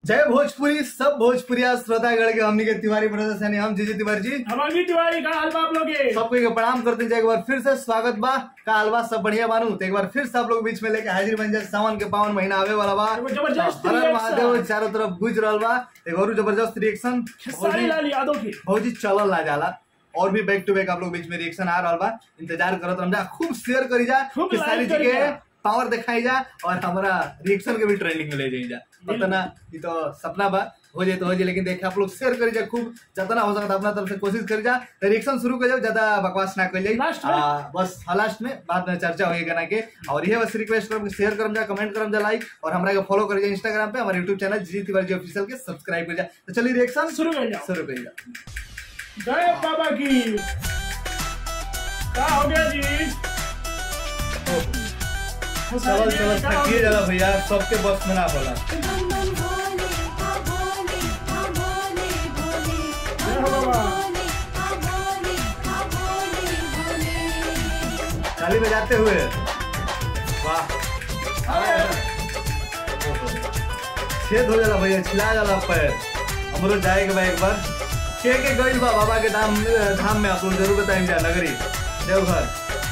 जय भोजपुरी सब भोजपुरिया श्रोतागण के हमनी के तिवारी ब्रदर्स यानी हम जीजी तिवारी जी हम अभी तिवारी का हाल बा आप लोग के सबको एक प्रणाम करते हैं एक बार फिर से स्वागत बा का हलवा सब बढ़िया बानू तो एक बार फिर से आप लोग बीच में लेके हाजिर बन जाए सावन के पावन महीना आवे वाला बा एगो जबरदस्त हर हर reaction। महादेव चारों तरफ गुज रहल बा एक और जबरदस्त रिएक्शन खेसारी लाल यादव की भौजी चलल ना जाला और भी बैक टू बैक आप लोग बीच में रिएक्शन आ रहा बा इंतजार करत रह जा खूब शेयर करी जा खूब खेसारी like जी करी के जा। पावर दिखाई जा और हमारा रिएक्शन के भी ट्रेंडिंग में ले जाई जा पता ये तो सपना बा हो जाए तो हो जाए लेकिन देखे आप लोग शेयर करी जा खूब जितना हो सकता अपना तरफ से कोशिश करी जा तो रिएक्शन शुरू कर जाओ ज्यादा बकवास ना कर जाए Last में? आ, बस हाँ लास्ट में बाद में चर्चा होगी गाना के और ये बस रिक्वेस्ट करम शेयर करम जा कमेंट करम जा लाइक और हमारा के फॉलो करी जा इंस्टाग्राम पे हमारे यूट्यूब चैनल जी तिवारी जी ऑफिशियल के सब्सक्राइब कर जा तो चलिए रिएक्शन शुरू कर जाओ शुरू करी जा जय बाबा की क्या हो गया जी चलो चलो थकिए जाला भैया सबके बस में ना होला जय हो बाबा ताली बजाते हुए वाह छेद हो जाला भैया छिला जाला पैर हमरो जाए के बा एक बार के के गइल बा बाबा के धाम धाम में आप लोग जरूर बताएं जा नगरी देवघर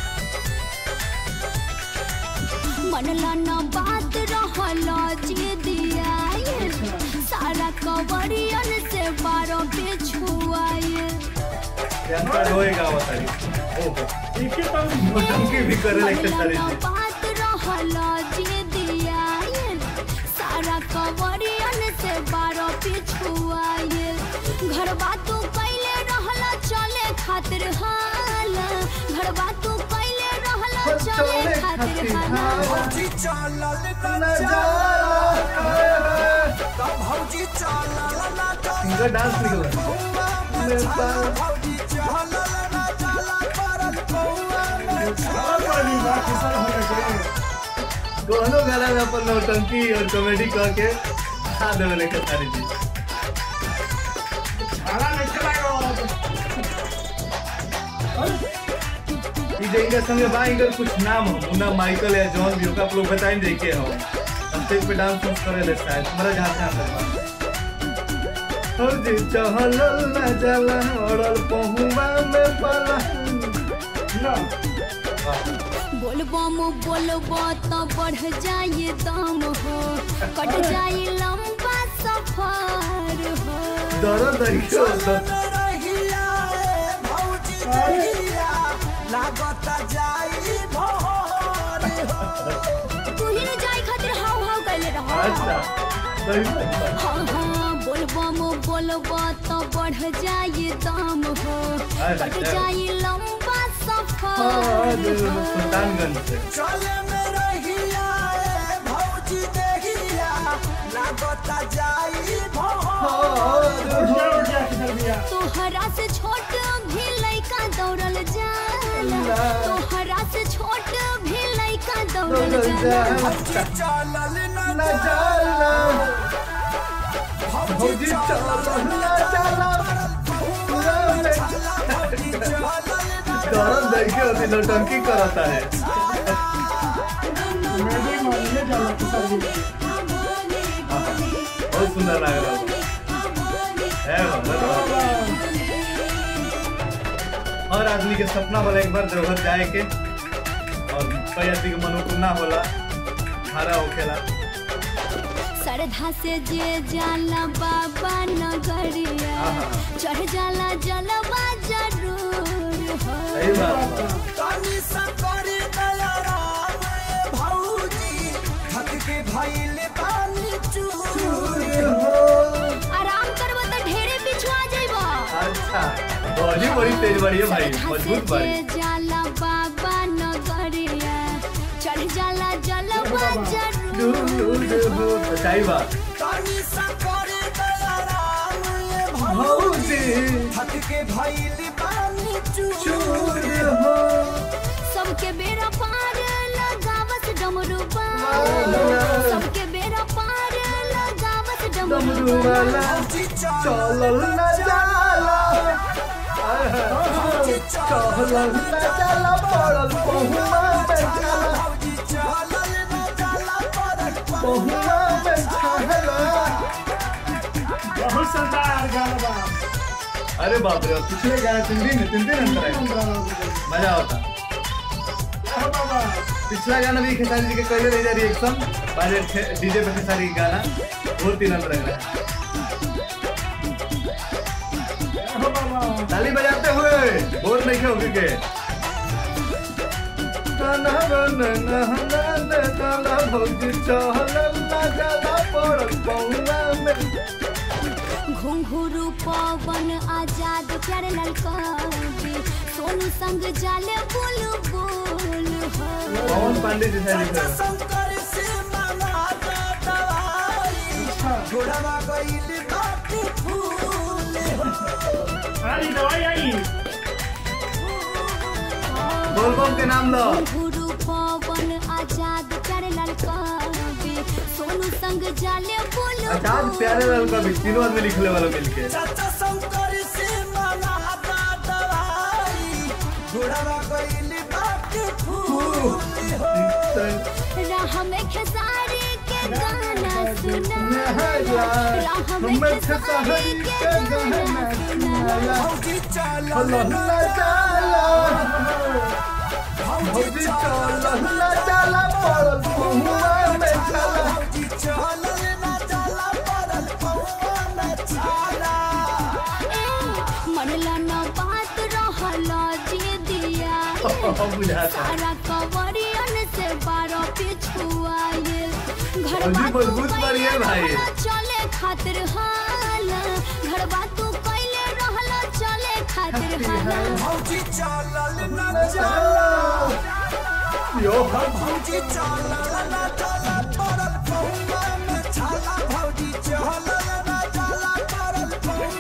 मनला न बात रहला जे दिया सारा कवरियन से बारो पे छुआए कैंसर होएगा बताइए ओहो एक ही तम नौटंकी भी करे लेके मनला सारी न जी बात रहला जे दिया सारा कवरियन से बारो पे छुआए घर बातू कैले रहला चले खातिर हाला घर बातू कैले रहला चले खातिर हाला भौजी चालल न न जाला तब भौजी चालल न इनका डांस निकल भौजी चालल न जाला परल कौआ में और बड़ी बात किसान हो गया दोनों गाना में अपन नौटंकी और कॉमेडी कह के खा देवे लेके सारी जी छाला नहीं चलाएगा ई जे इनके संगे बा इनकर कुछ नाम हो मुन्ना माइकल या जॉन भी होगा आप लोग बताएं देखे हो स्टेज पे डांस वांस करे ले शायद हमारा जहाँ ध्यान रखा हो जी चहल न जाला औरल पहुवा में पला ना बोलबम बोलबो तो बढ़ जाए दम हो कट जाए लंबा सफर हो दर्द दरियो चालल रहिया ए भौजी रहिया लागत जाई भोर हो तू ही न जाए खातिर हाव हाव कैले रहो अच्छा सही बात बा। हाँ हाँ बोलबम बोलबो तो बढ़ जाए दम हो अरे, कट अरे। जाए लंबा हाँ, सफर जो हो सुल्तानगंज से चले में रहिया ए भौजी देहिया लागत जाई भोर उठ गया उठ गया किसान भैया तोहरा से छोट भी लइका दौड़ल जाला तोहरा से छोट भी लइका दौड़ल दौड़ल जाला जाला। भौजी चालल न न जाला भौजी भौजी चालल चलल न न जाला पूरा में भौजी चालल न दर्द दरियो होती नौटंकी करता है मैजिक मारने जाला किसान भैया बहुत सुंदर लग रहा है है बाबा हर आदमी के सपना होला एक बार देवघर जाए के और कई आदमी के मनोकामना होला हरा होखेला श्रद्धा से जे जाला बाबा नगरिया आहा। चढ़ जाला जलवा जरूर हो सही बात बा। तनी सकरी दया राम ए भौजी थक के भइल बानी चूर आराम करबो तो ढेरे पिछुआ जइबो अच्छा बॉडी बड़ी तेज बड़ी है भाई श्रद्धा से मजबूत जे बड़ी जाला बाबा नगरिया चढ़ जाला जलवा दूर जरूर दूर हो सच्चाई बात तनी सकरी दया राम ए भौजी भौजी थक के भइल बानी चूर चूर हो सबके बेरा पार लगावत डमरू वाला। सबके बेरा पार लगावत डमरू डमरू वाला भौजी चलल न जाला आय हाय। चलल न जाला पड़ल पहुआ में जाला भौजी चालल न जाला परल पहुआ में छाला अरे बाप रे पिछले गाना तीन दिन तीन दिन अंतर है मजा होता हाँ बाबा पिछला गाना भी खेसारी जी के कहले रही जा रिएक्शन बाजे डीजे पे खेसारी के गाना वो तीन अंतर लग रहा है हाँ बाबा ताली बजाते हुए बोर नहीं होगी के गाना गाना गाना गाना गाना भौजी चहलला गाना पड़ल पौना में घुंघरू पवन आजाद प्यारे ललकारी सोनू संग जाले बुल बुल हो पवन पांडे जी से लिख रहे हैं। शंकर से मनाता दवाई घोड़वा गईल बाटी फूल अरे दवाई आई बोलबम के नाम लो घुंघरू पवन आजाद प्यारे ललकारी सोनू संग जाले बुल आजाद प्यारे लाल का भी तीनों आदमी लिखले वाला मिलके चाचा शंकर से मनाता दवाई घोड़वा गईल बाटी फूल राह में खेसारी के गाना सुना राह में हमें खेसारी के गाना सुना भौजी चल हल्ला चाला भौजी चला चाला पड़ल पहुआ में चला भौजी चल ना चला पड़ल पौआ में छाला मनला न बात रहला जे दिया बुझाता सारा कवरियन से बारो पिछुआए घर अभी मजबूत बारी है भाई। चले खातिर हाल घर तू कैले रहला चले खातिर हाल भौजी चल ना चला यो भौजी चल ना चला पड़ल पौआ में छाला भौजी चल ना चला पड़ल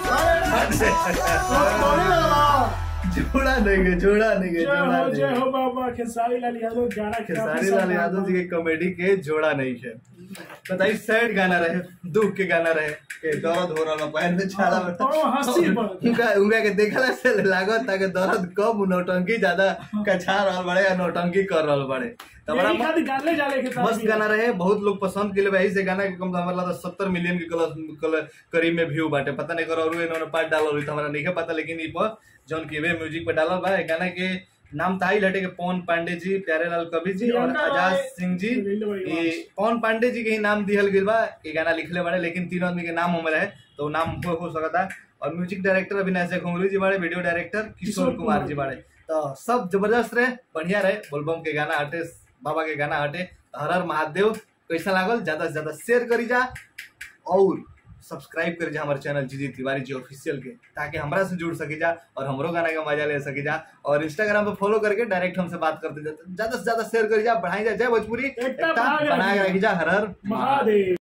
पौआ जोड़ा नहीं गए जोड़ा नहीं गए जय जोड़ा हो नहीं जय गए। हो बाबा खेसारी लाल यादव गाना काफी खेसारी लाल यादव जी के कॉमेडी के जोड़ा नहीं है बताइए सैड गाना रहे दुख के गाना रहे के दर्द हो रहा पैर में छाला बता ओ, हंसी पर। उनका उनका के देखला से लागत ताकि दर्द कम नौटंकी ज्यादा कछा रहल बड़े या नौटंकी कर रहल बड़े तो बड़ा यही खातिर गाने जाले के मस्त गाना रहे बहुत लोग पसंद के लिए भाई से गाना के कम तो हमारा सत्तर मिलियन के कलर कलर करीब में व्यू बाटे पता नहीं करो और इन्होंने पार्ट डालो रही तो हमारा नहीं है पता लेकिन ये पर जौन की वे म्यूजिक पे डालल बा ए गाना के नाम था ही लटे के पवन पांडे जी प्यारेलाल कवि जी और प्रियंका आजाद राय, सिंह जी रील भाई ये पवन पांडे जी के ही नाम दिहल गइल बा ये गाना लिखले बाड़े लेकिन तीनों आदमी के नाम हमें रहे तो नाम हो, हो सकता और म्यूजिक डायरेक्टर अविनाश जय घुंगरू जी बाड़े वीडियो डायरेक्टर किशोर किशोर कुमार कुमार जी बाड़े तो सब जबरदस्त रहे बढ़िया रहे बोलबम के गाना हटे बाबा के गाना हटे हर हर महादेव कैसा लागल ज्यादा से ज्यादा शेयर करी जा और सब्सक्राइब करी जा हमारे चैनल जीजी तिवारी जी ऑफिशियल के ताकि हमरा से जुड़ सके जा और हमरो गाना का मजा ले सके जा और इंस्टाग्राम पे फॉलो करके डायरेक्ट हमसे बात करते जा ज्यादा से ज्यादा शेयर करी जा बढ़ाई जा जय भोजपुरी एकता एकता बना के बना के रखी रखी जा हर हर महादेव